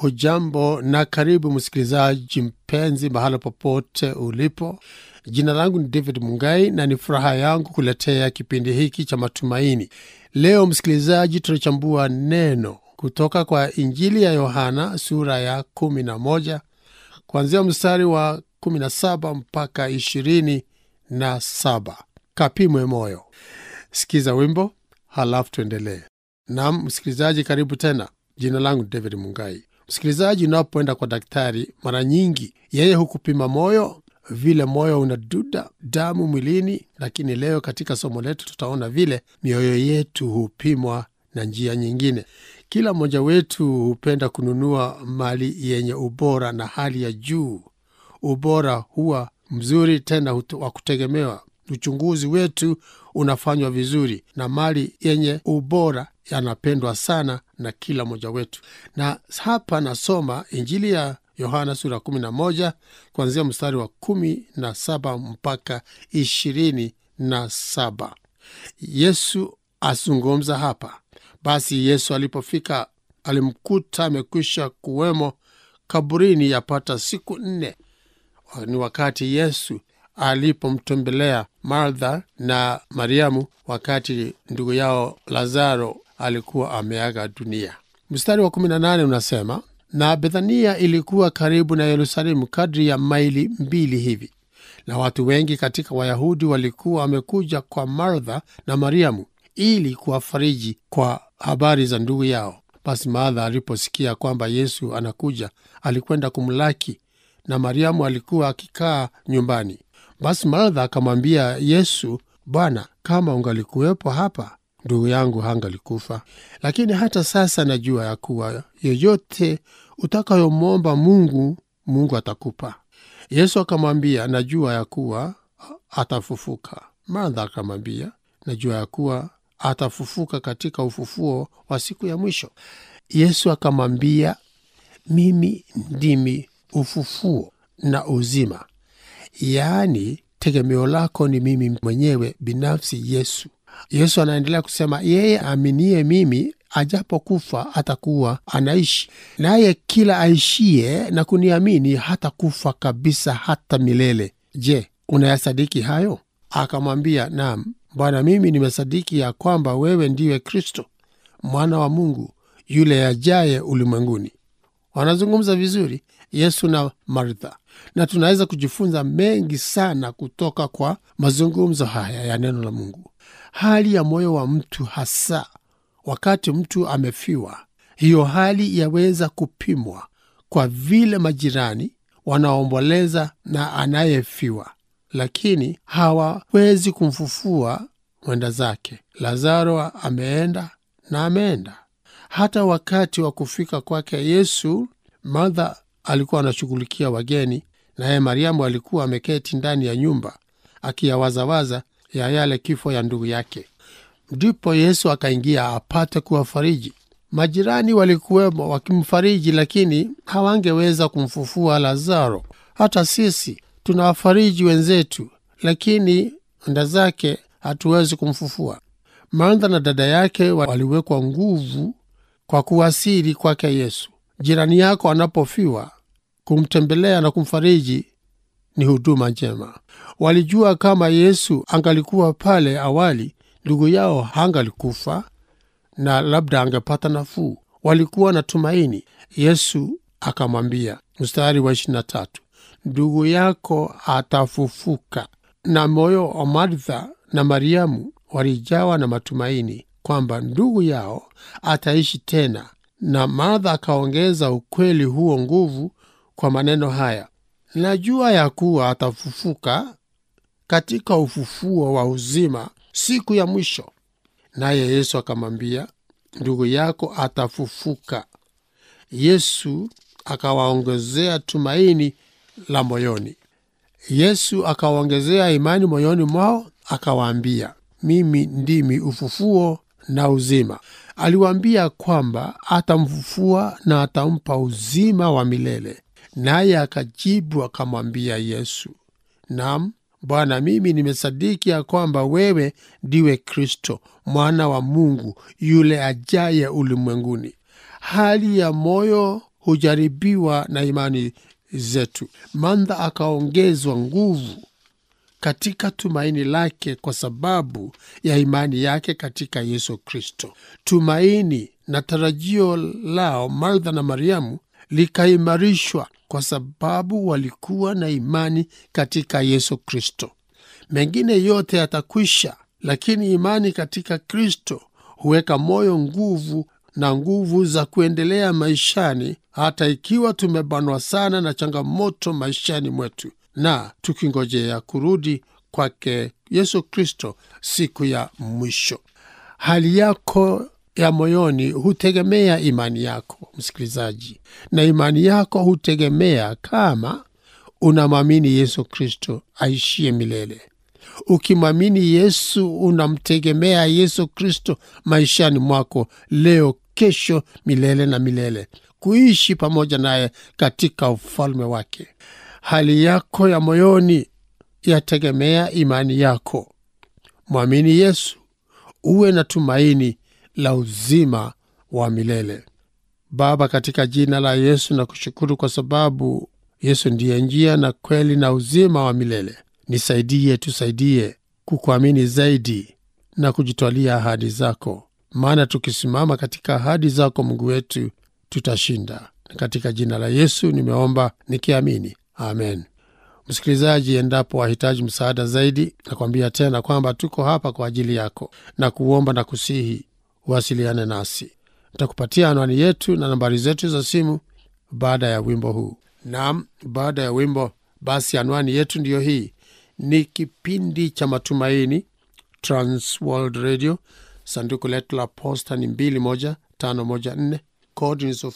hujambo na karibu msikilizaji mpenzi mahala popote ulipo jina langu ni david mungai na ni furaha yangu kuletea kipindi hiki cha matumaini leo msikilizaji tunachambua neno kutoka kwa injili ya yohana sura ya 11 kuanzia mstari wa 17 mpaka 27 kapimwe moyo sikiza wimbo halafu tuendelee nam msikilizaji karibu tena jina langu ni david mungai msikilizaji unapoenda kwa daktari mara nyingi yeye hukupima moyo vile moyo unaduda damu mwilini lakini leo katika somo letu tutaona vile mioyo yetu hupimwa na njia nyingine kila mmoja wetu hupenda kununua mali yenye ubora na hali ya juu ubora huwa mzuri tena hutu- wa kutegemewa uchunguzi wetu unafanywa vizuri na mali yenye ubora yanapendwa sana na kila mmoja wetu na hapa nasoma injili ya yohana sura 11 kuanzia mstari wa 17 mpaka 27 yesu azungumza hapa basi yesu alipofika alimkuta amekwisha kuwemo kaburini yapata siku nne ni wakati yesu alipomtembelea martha na mariamu wakati ndugu yao lazaro alikuwa ameaga dunia mstari wa 18 unasema na bethania ilikuwa karibu na yerusalemu kadri ya maili mbili hivi na watu wengi katika wayahudi walikuwa wamekuja kwa martha na mariamu ili kuwafariji kwa habari za ndugu yao basi martha aliposikia kwamba yesu anakuja alikwenda kumlaki na mariamu alikuwa akikaa nyumbani basi martha akamwambia yesu bwana kama ungalikuwepo hapa ndugu yangu hangalikufa lakini hata sasa najua ya kuwa yoyote utakayomwomba mungu mungu atakupa yesu akamwambia najua ya kuwa atafufuka martha akamwambia najua ya kuwa atafufuka katika ufufuo wa siku ya mwisho yesu akamwambia mimi ndimi ufufuo na uzima yaani tegemeo lako ni mimi mwenyewe binafsi yesu yesu anaendelea kusema yeye aaminie mimi ajapokufa atakuwa anaishi naye kila aishie na kuniamini hata kufa kabisa hata milele je unayasadiki hayo akamwambia naam bwana mimi nimesadiki ya kwamba wewe ndiwe kristo mwana wa mungu yule ajaye ulimwenguni wanazungumza vizuri yesu na martha na tunaweza kujifunza mengi sana kutoka kwa mazungumzo haya ya neno la mungu hali ya moyo wa mtu hasa wakati mtu amefiwa hiyo hali yaweza kupimwa kwa vile majirani wanaomboleza na anayefiwa lakini hawawezi kumfufua mwenda zake lazaro ameenda na ameenda hata wakati wa kufika kwake yesu martha alikuwa anashughulikia wageni naye mariamu alikuwa ameketi ndani ya nyumba akiyawazawaza ya yale kifo ya ndugu yake ndipo yesu akaingia apate kuwafariji majirani walikuwemo wakimfariji lakini hawangeweza kumfufua lazaro hata sisi tunawafariji wenzetu lakini nda zake hatuwezi kumfufua martha na dada yake waliwekwa nguvu kwa kuwasili kwake yesu jirani yako anapofiwa kumtembelea na kumfariji ni huduma njema walijua kama yesu angalikuwa pale awali ndugu yao hangalikufa na labda angepata nafuu walikuwa na tumaini yesu akamwambia mstari wa 23 ndugu yako atafufuka na moyo wa martha na mariamu walijawa na matumaini kwamba ndugu yao ataishi tena na martha akaongeza ukweli huo nguvu kwa maneno haya najua ya kuwa atafufuka katika ufufuo wa uzima siku ya mwisho naye yesu akamwambia ndugu yako atafufuka yesu akawaongezea tumaini la moyoni yesu akawaongezea imani moyoni mwao akawaambia mimi ndimi ufufuo na uzima aliwaambia kwamba atamfufua na atampa uzima wa milele naye akajibu akamwambia yesu nam bwana mimi nimesadiki ya kwamba wewe ndiwe kristo mwana wa mungu yule ajaye ulimwenguni hali ya moyo hujaribiwa na imani zetu. Martha akaongezwa nguvu katika tumaini lake kwa sababu ya imani yake katika Yesu Kristo. Tumaini na tarajio lao Martha na Mariamu likaimarishwa kwa sababu walikuwa na imani katika Yesu Kristo. Mengine yote yatakwisha, lakini imani katika Kristo huweka moyo nguvu na nguvu za kuendelea maishani, hata ikiwa tumebanwa sana na changamoto maishani mwetu na tukingojea kurudi kwake Yesu Kristo siku ya mwisho. Hali yako ya moyoni hutegemea imani yako, msikilizaji, na imani yako hutegemea kama unamwamini Yesu Kristo aishie milele. Ukimwamini Yesu, unamtegemea Yesu Kristo maishani mwako leo, kesho, milele na milele, kuishi pamoja naye katika ufalme wake. Hali yako ya moyoni yategemea imani yako. Mwamini Yesu, uwe na tumaini la uzima wa milele. Baba, katika jina la Yesu na kushukuru kwa sababu Yesu ndiye njia na kweli na uzima wa milele. Nisaidie, tusaidie kukuamini zaidi na kujitwalia ahadi zako, maana tukisimama katika ahadi zako, Mungu wetu, tutashinda. Katika jina la Yesu nimeomba nikiamini, amen. Msikilizaji, endapo wahitaji msaada zaidi, nakwambia tena kwamba tuko hapa kwa ajili yako na kuomba na kusihi uwasiliane nasi. Nitakupatia anwani yetu na nambari zetu za simu baada ya wimbo huu. Naam, baada ya wimbo basi, anwani yetu ndiyo hii. Ni kipindi cha Matumaini, Transworld Radio. Sanduku letu la posta ni 21514 kodi ni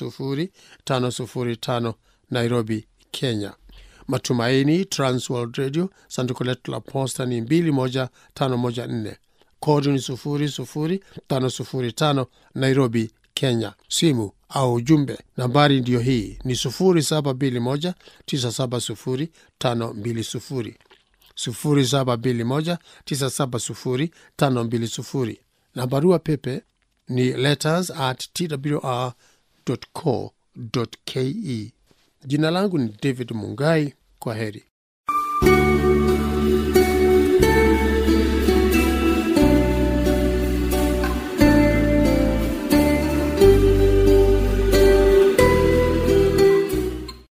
00505 Nairobi, Kenya. Matumaini, Transworld Radio. Sanduku letu la posta ni 21514 kodi ni 00505 Nairobi, Kenya. Simu au ujumbe nambari ndiyo hii ni 0721970520 0721970520 na barua pepe ni letters at twr co ke. Jina langu ni David Mungai. Kwa heri.